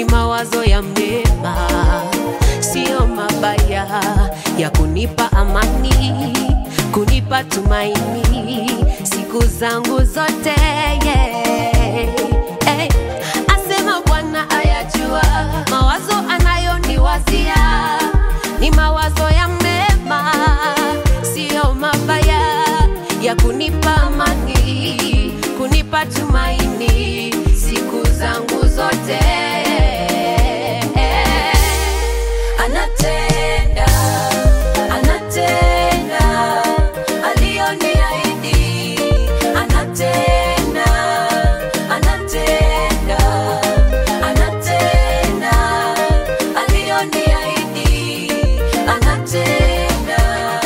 mawazo ya mema, sio mabaya, ya kunipa amani, kunipa tumaini siku zangu zote yeah. hey. Asema Bwana ayajua mawazo anayoniwazia ni mawazo ya mema, sio mabaya, ya kunipa amani, kunipa tumaini siku zangu zote. Anatenda, anatenda aliyoniahidi, anatenda, anatenda, anatenda aliyoniahidi, anatenda.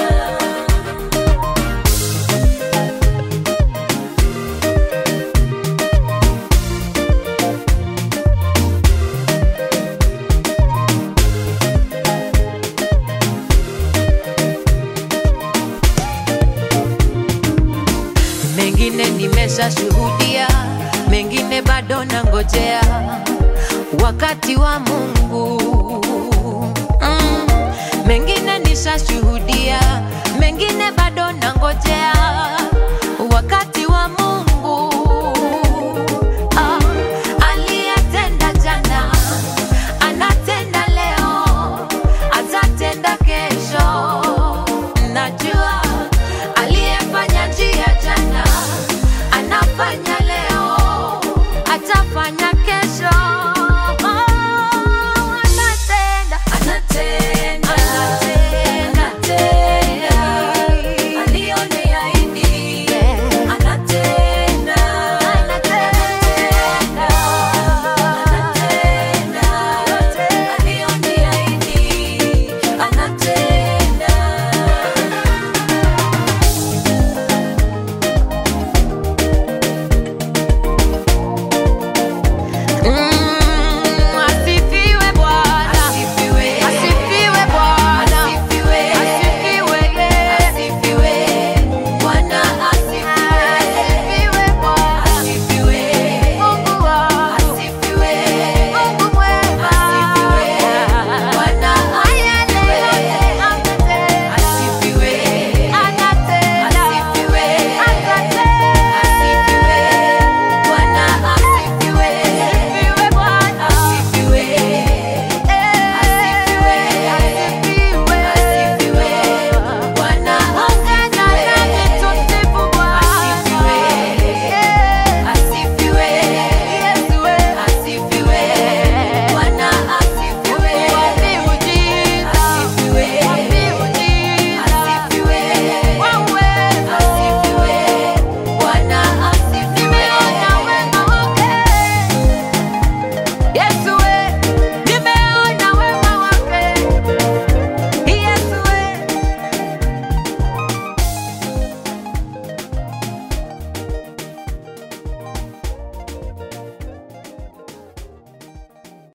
mengine nimeshashuhudia, mengine bado nangojea wakati wa Mungu. Mm, mengine nishashuhudia, mengine bado nangojea